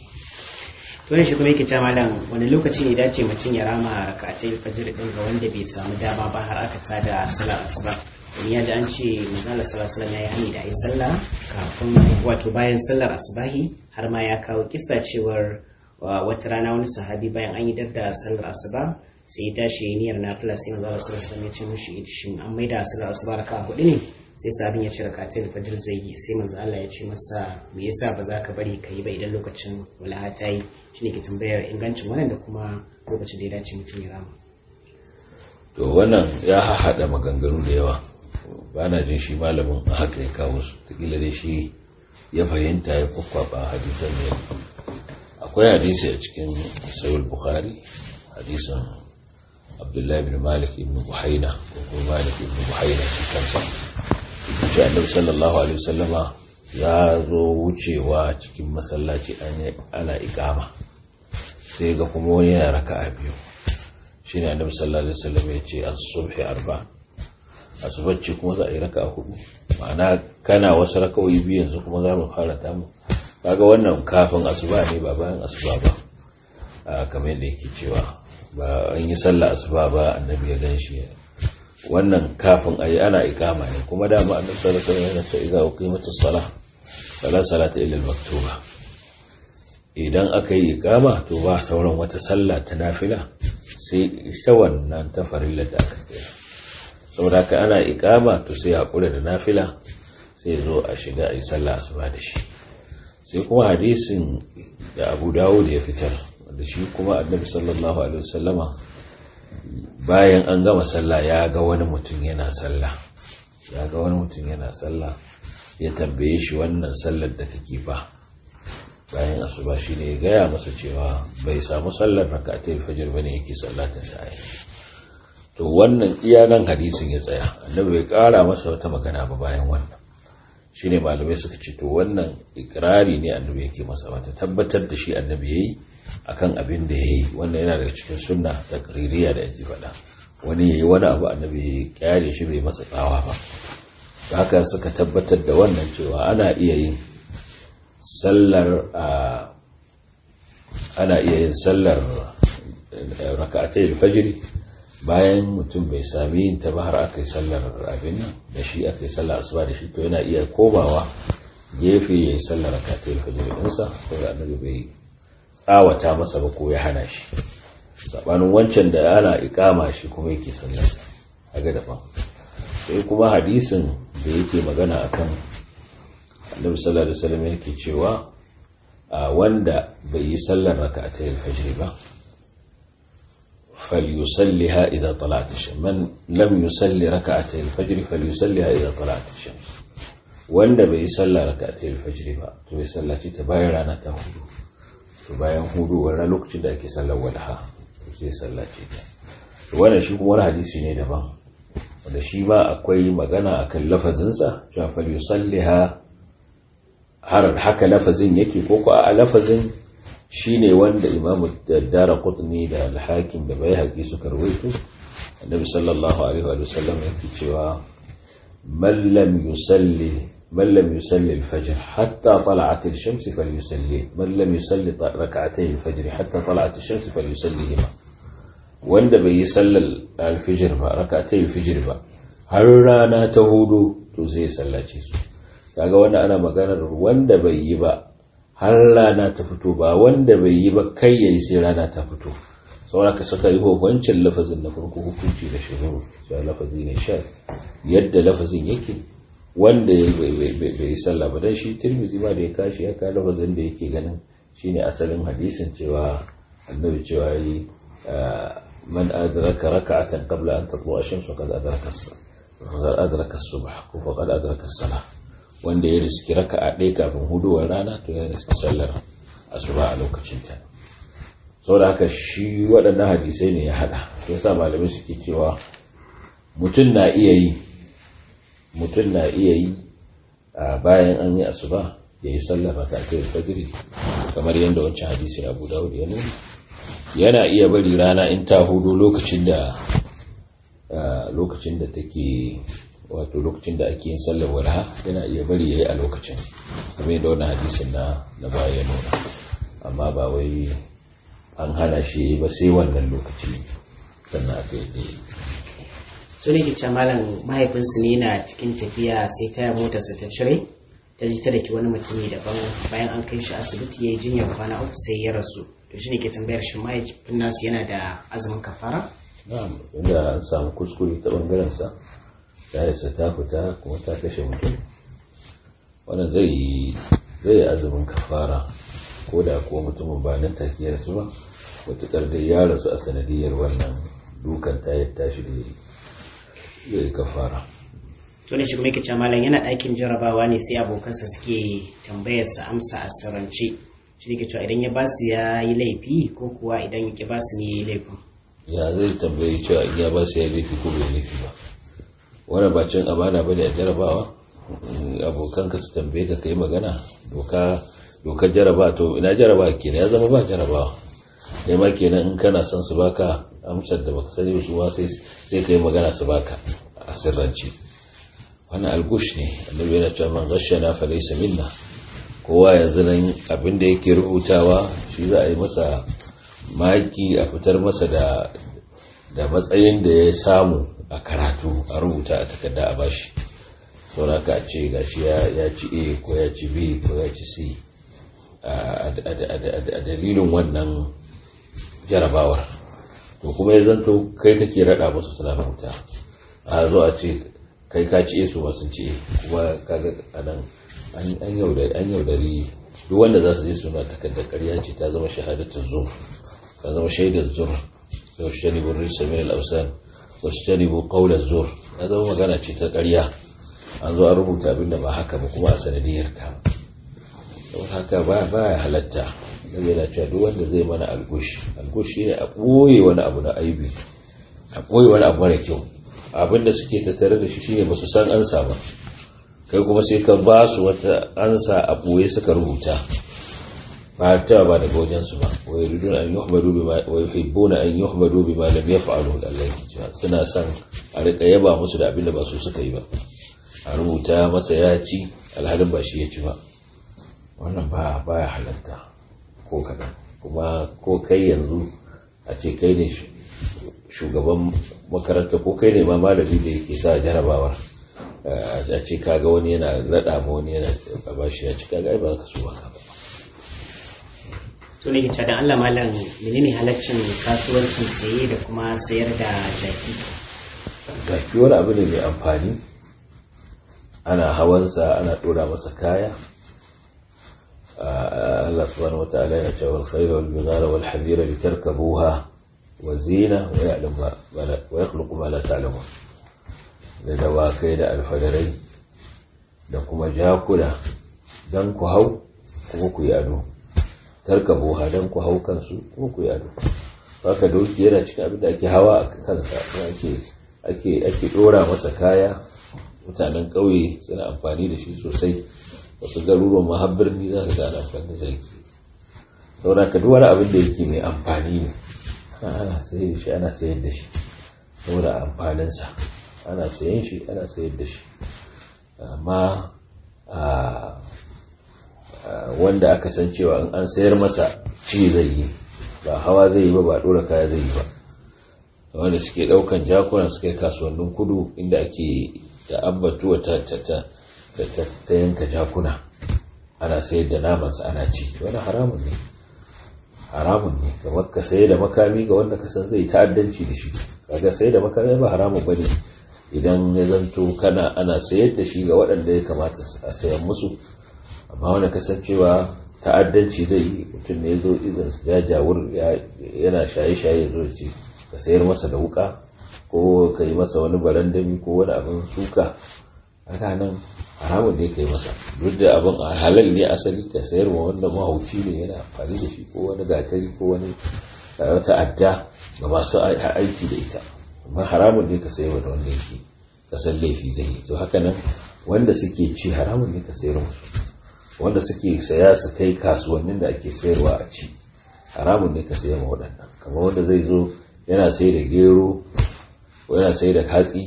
to shi kuma yake cewa malam wani lokaci ne dace mutum ya rama rakatai fajr din ga wanda bai samu dama ba har aka tada salar asuba domin ya ji an ce manzala sallallahu alaihi ya yi hani da ayi sallah kafin wato bayan sallar asubahi har ma ya kawo kissa cewar wata rana wani sahabi bayan an yi da sallar asuba sai ya tashi ya niyyar nafila sai manzala sallallahu alaihi ya ce mishi shin an maida sallar asuba raka hudu ne sai sabin ya ci rakatul fajr zai yi sai manzo Allah ya ce masa me yasa ba za ka bari ka yi ba idan lokacin walaha ta yi shine ke tambayar ingancin wannan da kuma lokacin da ya dace mutum ya rama to wannan ya haɗa maganganu da yawa ba na jin shi malamin a haka ya kawo su takila dai shi ya fahimta ya kwakwaba hadisan ne akwai hadisi a cikin sayul bukhari hadisan abdullahi bin malik ibn buhaina ko kuma malik ibn buhaina shi kansa ce annabi sallallahu alaihi wasallama ya zo wucewa cikin masallaci ana ikama sai ga kuma wani yana raka'a biyu shine annabi sallallahu alaihi wasallam ya ce as-subhi arba asubacci kuma za a yi raka'a hudu ma'ana kana wasu raka'o'i biyu yanzu kuma za mu fara ta mu kaga wannan kafin asuba ne ba bayan asuba ba kamar yadda yake cewa ba an yi sallah asuba ba annabi ya gan shi wannan kafin ayi ana ikama ne kuma dama annabi sallallahu alaihi wasallam ya ce idza uqimatus salah fala salata illa al-maktuba idan aka yi ikama to ba sauran wata sallah ta nafila sai ita wannan ta farilla da aka tsaya saboda haka ana ikama to sai hakura da nafila sai zo a shiga a yi sallah asuba da shi sai kuma hadisin da Abu Dawud ya fitar wanda shi kuma annabi sallallahu alaihi wasallama bayan an gama sallah ya ga wani mutum yana sallah ya ga wani mutum yana sallah ya tambaye shi wannan sallar da kake fa bayan asuba shi ne ya gaya masa cewa bai samu sallar rakatul fajr bane yake sallatin sa to wannan iya nan hadisin ya tsaya annabi bai kara masa wata magana ba bayan wannan shine malamai suka ce to wannan ikrari ne annabi yake masa wata tabbatar da shi annabi yayi akan abin da yayi wannan yana daga cikin sunna da qaririya da yaji faɗa wani yayi wani abu annabi ya kyare shi bai masa tsawa ba haka suka tabbatar da wannan cewa ana iya yin sallar ana iya yin sallar raka'atai fajiri bayan mutum bai sami yin ta ba har aka yi sallar abin nan da shi aka yi sallar asuba da shi to yana iya komawa gefe ya yi sallar raka'atai fajiri ɗinsa ko da annabi bai tsawata masa ba ko ya hana shi sabanin wancan da ana ikama shi kuma yake sallar a ga daban sai kuma hadisin da yake magana akan annabi sallallahu alaihi wasallam yake cewa wanda bai yi sallar raka'atay al-fajr ba falyusalliha idza tala'at ash-shams man lam yusalli raka'atay al-fajr falyusalliha idza tala'at ash-shams wanda bai yi sallar raka'atay al-fajr ba to ya sallaci ta bayan rana ta hudu to bayan hudu wannan lokacin da ake sallar walaha to sai sallace ta wannan shi kuma wani hadisi ne daban wanda shi ma akwai magana akan lafazinsa cewa falyusalliha har haka lafazin yake ko ko a lafazin shine wanda imamu dara qutni da al-hakim da bai suka rawaito annabi sallallahu alaihi wa sallam yake cewa man lam yusalli man lam yusalli al-fajr hatta tala'at ash-shams falyusalli man lam yusalli rak'atay al-fajr hatta tala'at ash-shams falyusallihima wanda bai yi sallar al-fajr ba rak'atay al-fajr ba har rana ta hudu to zai sallace su kaga wanda ana maganar wanda bai yi ba har rana ta fito ba wanda bai yi ba kai yayi sai rana ta fito saboda ka saka yi wancan lafazin na farko hukunci da shuru sai lafazi ne sha yadda lafazin yake wanda ya bai yi sallah ba dan shi tirmizi ma da ya kashi ya kawo lafazin da yake ganin shine asalin hadisin cewa annabi cewa yi man adraka raka'atan qabla an tatlu ash-shams faqad adraka faqad adraka as-subh ko faqad adraka as-salah wanda ya riski raka'a ɗaya kafin huduwar rana to ya riski sallar asuba a lokacin ta saboda haka shi waɗannan hadisai ne ya haɗa ya sa malamai suke cewa mutum na iya yi mutum na iya yi a bayan an yi asuba ya yi sallar rakatai fajiri kamar yadda wancan hadisi abu dawud ya nuna yana iya bari rana in ta hudu lokacin da lokacin da take wato lokacin da ake yin sallar walha yana iya bari ya yi a lokacin kamar yadda wani hadisin na na baya ya nuna amma ba wai an hana shi ba sai wannan lokaci sannan aka yi da to ne ke malam mahaifinsu ne na cikin tafiya sai ta motarsa ta cire ta ji ta daki wani mutumi daban bayan an kai shi asibiti ya yi jinyar kwana uku sai ya rasu to shi ne ke tambayar shi mahaifin nasu yana da azumin kafara na'am inda an samu kuskure ta bangaren sa yayarsa ta fita kuma ta kashe mutum wannan zai yi zai yi azumin kafara ko da kuwa mutumin ba nan take su ba matuƙar da ya rasu a sanadiyar wannan dukan ta yi tashi da zai yi kafara to ne shi kuma yake malam yana ɗakin jarabawa ne sai abokansa suke tambayarsa amsa a sirrance shi ne ke cewa idan ya ba su ya yi laifi ko kuwa idan ya ba su ne ya yi laifin ya zai tambayi cewa in ya ba su ya yi laifi ko bai laifi ba wani ba cin amana ba ne a jarabawa abokanka su tambaye ka kai magana doka dokar jaraba to ina jaraba kenan ya zama ba jarabawa kai ma kenan in kana son su baka amsar da baka sani su sai sai kai magana su baka a sirrance wannan algush ne annabi yana cewa man ghashana fa laysa minna kowa yanzu nan abin da yake rubutawa shi za a yi masa maki a fitar masa da da matsayin da ya samu a karatu a rubuta a takarda a bashi saboda ka ce gashi ya ci a ko ya ci b ko ya ci c a dalilin wannan jarabawar to kuma ya zanto kai kake rada musu suna rubuta a zo a ce kai ka ci su ba sun ci kuma kaga anan an yaudari duk wanda za su je suna takardar karya ce ta zama shahadatar zur ta zama shaidar zur da wasu janibin risa min al'ausan wasu janibin kaular zur ta zama magana ce ta karya an zo a rubuta abinda ba haka ba kuma a sanadiyar ka don haka ba ya halatta zai yana cewa duk wanda zai mana algush algush shine a ɓoye wani abu na aibi a ɓoye wani abu mara kyau abinda suke tattare da shi shine ba su san ansa ba kai kuma sai ka ba su wata ansa a ɓoye suka rubuta ba ta ba daga wajensu ba wa yuridun an yuhmadu bima wa yuhibbuna an yuhmadu bima lam yaf'alu Allah yake cewa suna son a rika yaba musu da abinda ba su suka yi ba a rubuta masa ya ci alhalin ba shi ya ci ba wannan ba baya halatta ko kaɗan kuma ko kai yanzu a ce kai ne shugaban makaranta ko kai ne ma malami da yake sa jarabawar a ce kaga wani yana raɗa ma wani yana ba shi ya ci kaga ba ka so ba ka ba to ne ke dan Allah malam menene halaccin kasuwancin saye da kuma sayar da jaki jaki wani abu ne mai amfani ana hawansa ana ɗora masa kaya Allah subhanahu wataala yana cewa al-khayra wal bidara wal hadira litarkabuha wa zina wa ya'lam wa yakhluqu ma la ta'lamun da dawakai da alfadarai da kuma jakuna dan ku hau kuma ku yi ado tarkabuha dan ku hau kansu kuma ku yi ado haka doki yana cikin abin da ake hawa a kansa ake ake ake dora masa kaya mutanen ƙauye suna amfani da shi sosai wasu garuruwan mahabbar ni za ka gane amfani da jaki saboda ka duk wani abin da yake mai amfani ne ana sayar da shi ana sayar da shi saboda amfaninsa ana sayan shi ana sayar da shi amma wanda aka san cewa in an sayar masa ci zai yi ba hawa zai yi ba ba dora kaya zai yi ba wanda suke daukan jakuna suke kasuwannin kudu inda ake da ambatuwa ta ta yanka jakuna ana sayar da namansa ana ci wani haramun ne haramun ne kamar ka sayar da makami ga wanda ka san zai ta'addanci da shi kaga sayar da makami ba haramun bane idan ya zanto kana ana sayar da shi ga waɗanda ya kamata a sayan musu amma wanda kasancewa ta'addanci zai yi mutum ne ya zo izin su jajawur yana shaye-shaye zo ce ka sayar masa da wuka ko ka yi masa wani barandami ko wani abin suka haka nan haramun ne ka yi masa duk da abin halal ne asali ka sayar wa wanda mahauci ne yana amfani da shi ko wani gatari ko wani wata adda ga masu aiki da ita amma haramun ne ka sayar da wanda yake kasan laifi zai yi to haka nan wanda suke ci haramun ne ka sayar musu wanda suke saya su kai kasuwannin da ake sayarwa a ci haramun ne ka sayar ma waɗannan kamar wanda zai zo yana sai da gero ko yana sai da katsi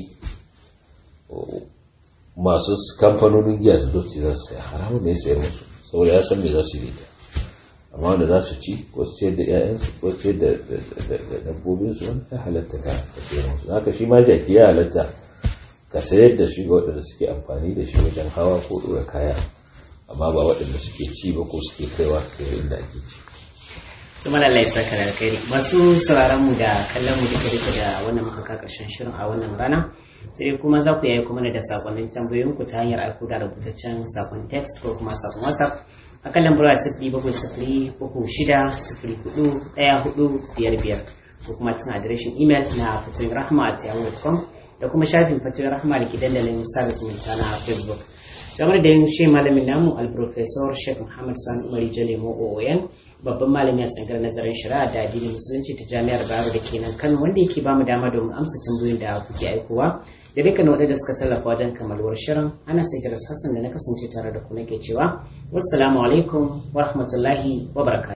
masu kamfanonin giya su doci za su saya haramun ne sayar musu saboda ya san me za su yi ta amma wanda za su ci ko su ciyar da 'ya'yansu ko su ciyar da dabbobinsu wanda ya halatta ka sayar musu haka shi ma jaki ya halatta ka sayar da shi ga waɗanda suke amfani da shi wajen hawa ko ɗora kaya amma ba waɗanda suke ci ba ko suke kaiwa sai inda ake ci tuma da Allah ya saka da alkhairi masu sauraron mu da kallon mu duka duka da wannan muka ka karshen shirin a wannan rana sai kuma za ku yayi kuma da sakonnin tambayoyin ku ta hanyar aiko da rubutaccen sakon text ko kuma sakon whatsapp a kan lambar sifiri bakwai sifiri uku shida sifiri hudu ɗaya hudu biyar biyar ko kuma cin adireshin imel na fatoyin rahama at yahoo.com da kuma shafin fatoyin rahama da ke dandalin sada zumunta na facebook kamar da yin shi malamin namu alprofesor sheikh muhammad san umari jalemo ooyan babban malami a tsangar nazarin shari'a da addinin musulunci ta jami'ar bayero da ke nan kano wanda yake bamu dama domin amsa tambayoyin da kuke aikowa da dukkan waɗanda suka tallafa wajen kammaluwar shirin ana sai hassan da na kasance tare da ku nake cewa wassalamu alaikum wa rahmatullahi wa barakatuh